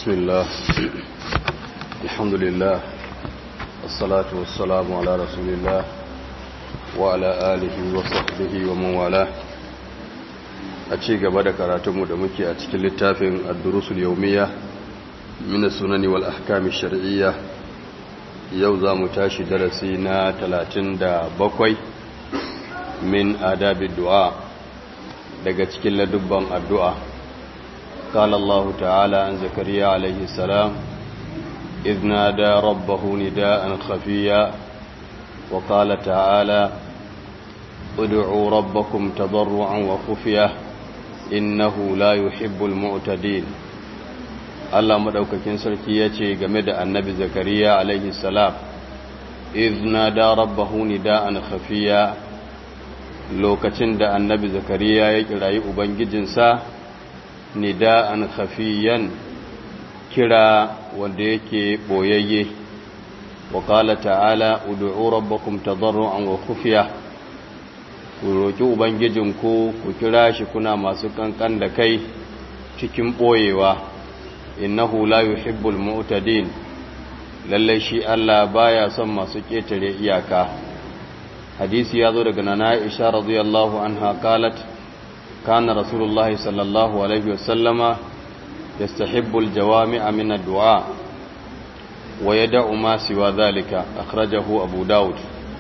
بسم الله الحمد لله والصلاة والسلام على رسول الله وعلى آله وصحبه ومن والاه أتشي قبل كراتم دمكي أتشكي للتافن الدروس اليومية من السنن والأحكام الشرعية يوزا متاشي درسينا 37 من آداب الدعاء daga cikin ladubban addu'a قال الله تعالى عن زكريا عليه السلام إذ نادى ربه نداء خفيا وقال تعالى ادعوا ربكم تضرعا وخفيا إنه لا يحب المعتدين Allah madaukakin sarki ya ce game da annabi Zakariya alaihi salam izna da rabbahu nida'an khafiya lokacin da annabi Zakariya ya kirayi ubangijinsa nida'an khafiyan kira wanda yake boyayye wa qala ta'ala ud'u rabbakum tadarruan wa khufiya ku roki ubangijinku ku kira shi kuna masu kankan da kai cikin boyewa innahu la yuhibbul mu'tadin lalle shi Allah baya son masu ketare iyaka hadisi ya zo daga nana Aisha radiyallahu anha qalat كان رسول الله صلى الله عليه وسلم يستحب الجوامع من الدعاء ويدع ما سوى ذلك أخرجه أبو داود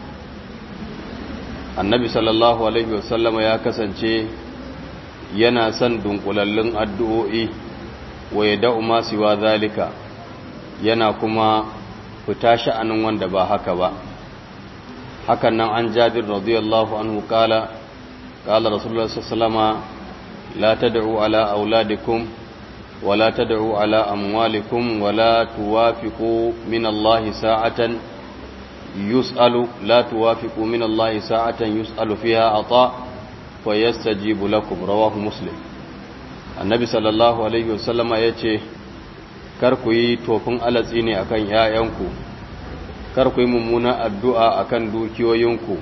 النبي صلى الله عليه وسلم يا كسنشي yana son dunkulallun addu'o'i wa ya da'u ma siwa zalika yana kuma fita sha'anin wanda ba haka ba hakan nan an jabir radiyallahu anhu kala قال رسول الله صلى الله عليه وسلم لا تدعوا على أولادكم ولا تدعوا على أموالكم ولا توافقوا من الله ساعة يسأل لا توافقوا من الله ساعة يسأل فيها عطاء فيستجيب لكم رواه مسلم النبي صلى الله عليه وسلم يتي kar ku yi tofin alatsi ne akan ‘ya'yanku, kar ku yi mummuna addu'a akan dukiyoyinku,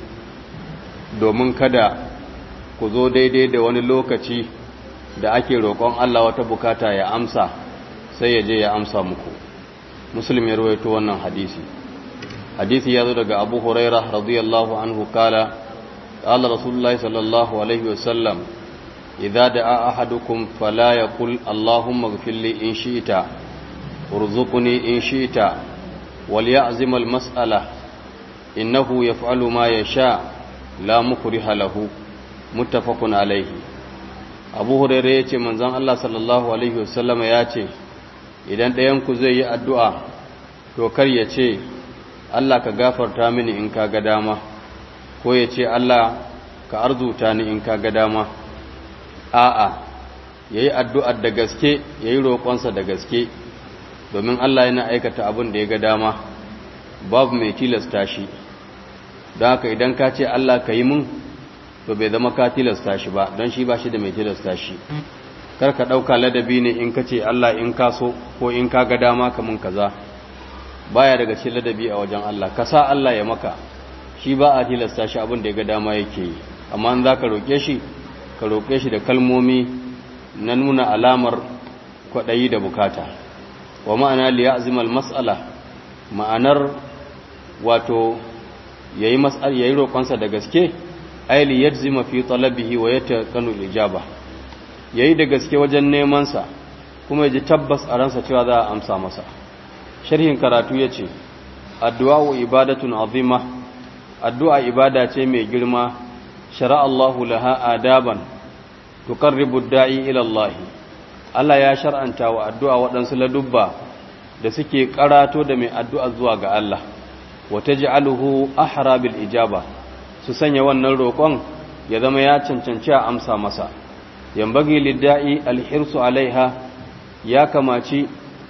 domin kada ku zo daidai da wani lokaci da ake roƙon Allah wata bukata ya amsa sai ya je ya amsa muku muslim ya rawaito wannan hadisi hadisi ya zo daga abu huraira radiyallahu anhu kala qala rasulullahi sallallahu alaihi wasallam idza da'a ahadukum fala yaqul allahumma ighfir li in shi'ta warzuqni in shi'ta wal ya'zim al mas'ala innahu yaf'alu ma yasha la mukriha lahu muttafaqun alaihi abu hurairah yace manzon Allah sallallahu alaihi wasallam ya ce idan ɗayan ku zai yi addu'a to kar ya ce Allah ka gafarta mini in ka ga dama ko ya ce Allah ka arzuta ni in ka ga dama a'a yayi addu'ar da gaske yayi roƙonsa da gaske domin Allah yana aikata abin da ya ga dama babu mai tilasta shi don haka idan ka ce Allah ka yi mun to bai zama ka tilasta shi ba don shi ba shi da mai tilasta shi kar ka ɗauka ladabi ne in ka ce Allah in ka so ko in ka ga dama kamun kaza baya daga cikin ladabi a wajen Allah ka sa Allah ya maka shi ba a tilasta shi abin da ya ga dama yake yi amma in za ka roƙe shi ka roƙe shi da kalmomi na nuna alamar kwaɗayi da bukata wa ma'ana liya azimal mas'ala ma'anar wato yayi mas'al yayi roƙonsa da gaske aili yajzima fi talabihi wa yataqanu ijaba yayi da gaske wajen neman sa kuma yaji tabbas a ransa cewa za a amsa masa sharhin karatu yace addu'a ibadatun azima addu'a ibada ce mai girma shara Allahu laha adaban tuqarribu ad-da'i ila Allah Allah ya shar'anta wa addu'a waɗansu ladubba da suke karato da mai addu'a zuwa ga Allah wa taj'aluhu ahra bil ijaba su sanya wannan roƙon ya zama ya cancanci a amsa masa yambagi lidda'i alhirsu alaiha ya kamaci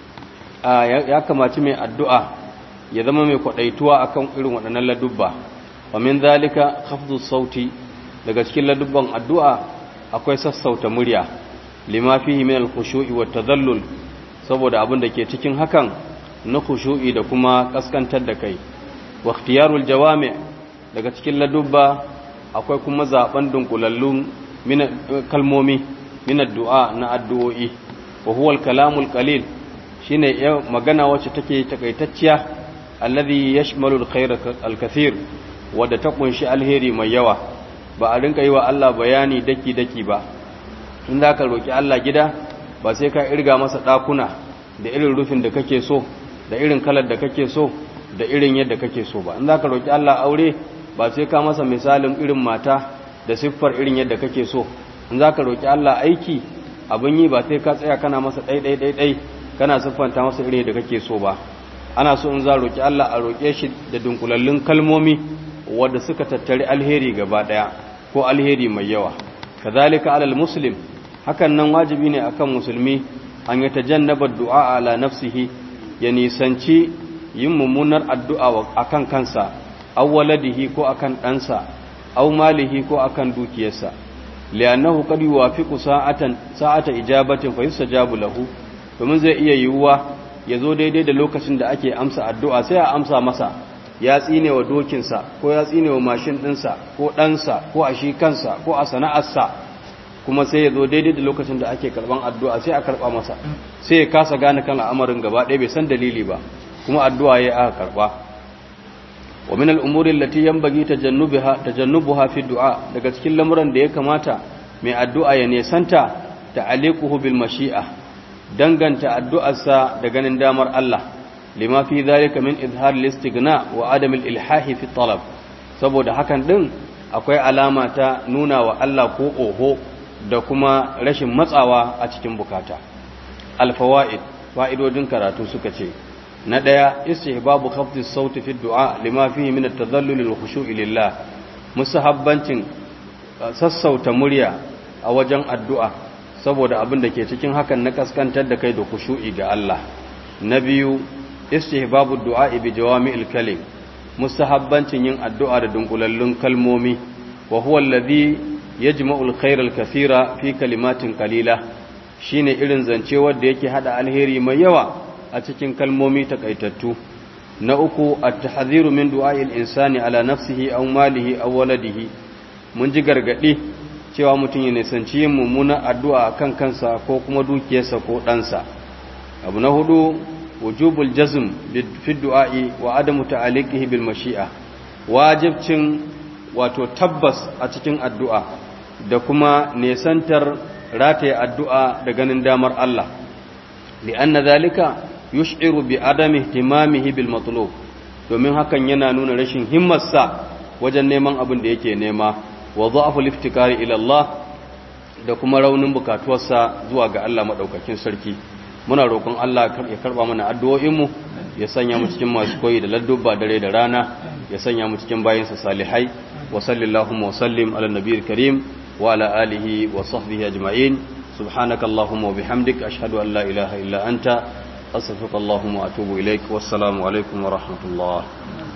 ya kamaci mai addu'a ya zama mai kwaɗaituwa akan irin waɗannan ladubba wa min zalika khafdu sauti daga cikin ladubban addu'a akwai sassauta murya lima fihi min al-khushu'i wa tadhallul saboda abin da ke cikin hakan na khushu'i da kuma kaskantar da kai wa ikhtiyarul jawami' daga cikin ladubba akwai kuma zaben dunkulallun kalmomi min addu'a na addu'o'i wa huwa al-kalamul qalil shine magana wacce take takaitacciya alladhi yashmalu alkhayra alkathir wadda ta kunshi alheri mai yawa ba a rinka yi wa Allah bayani daki daki ba in za ka roki Allah gida ba sai ka irga masa dakuna da irin rufin da kake so da irin kalar da kake so da irin yadda kake so ba in za ka roki Allah aure ba sai ka masa misalin irin mata da siffar irin yadda kake so in za ka roki Allah aiki abin yi ba sai ka tsaya kana masa ɗai ɗai ɗai ɗai kana siffanta masa irin da kake so ba ana so in za roƙi Allah a roƙe shi da dunkulallun kalmomi wadda suka tattari alheri gaba ɗaya ko alheri mai yawa kazalika alal muslim hakan nan wajibi ne akan musulmi an yi tajannaba du'a ala nafsihi ya nisanci yin mummunar addu'a akan kansa aw waladihi ko akan ɗansa aw malihi ko akan dukiyarsa li'annahu qad yuwafiqu sa'atan sa'ata ijabatin fa yustajabu lahu domin zai iya yiwuwa ya zo daidai da lokacin da ake amsa addu'a sai a amsa masa ya tsine wa dokinsa ko ya tsine wa mashin ɗinsa ko ɗansa ko a shi kansa ko a sana'arsa kuma sai ya zo daidai da lokacin da ake karɓan addu'a sai a karɓa masa sai ya kasa gane kan al'amarin gaba ɗaya bai san dalili ba kuma addu'a ya aka karɓa wa min al'umurin lati yan bagi tajannubuha fi du'a daga cikin lamuran da ya kamata mai addu'a ya nesanta ta alikuhu bil mashi'a danganta addu'arsa da ganin damar Allah lima fi zalika min izhar listigna wa adam ilhahi fi talab saboda hakan din akwai alama ta nuna wa Allah ko oho da kuma rashin matsawa a cikin bukata alfawaid fa'idodin karatu suka ce na daya istihbabu khafdis sauti fi du'a lima fihi min at-tadhallul wal khushu'i lillah musahabbancin sassauta murya a wajen addu'a saboda abin da ke cikin hakan na kaskantar da kai da kushu'i ga Allah na biyu istihbabu du'a bi jawami'il kalim mustahabbancin yin addu'a da dunkulallun kalmomi wa huwa alladhi yajma'u al-khayra al-kathira fi kalimatin qalila shine irin zance wanda yake hada alheri mai yawa a cikin kalmomi takaitattu na uku at-tahdhiru min du'a'il insani ala nafsihi aw malihi aw waladihi mun ji gargadi cewa mutum ya nisanci yin mummunan addu'a a kan kansa ko kuma dukiyarsa ko ɗansa abu na hudu wujubul jazm fi du'a'i wa adamu ta'aliqihi bil mashi'a wajibcin wato tabbas a cikin addu'a da kuma nesantar rataye addu'a da ganin damar Allah li'anna zalika yush'iru bi adami ihtimamihi bil matlub domin hakan yana nuna rashin himmarsa wajen neman abin da yake nema wa dha'fu liftikari ila Allah da kuma raunin bukatuwarsa zuwa ga Allah madaukakin sarki muna roƙon Allah ya karba mana addu'o'in mu ya sanya mu cikin masu koyi da ladduba dare da rana ya sanya mu cikin bayinsa salihai wa sallallahu wa sallim ala nabiyil karim wa ala alihi wa sahbihi ajma'in subhanaka allahumma wa bihamdik ashhadu an la ilaha illa anta astaghfiruka allahumma wa atubu ilaik wassalamu alaikum wa rahmatullah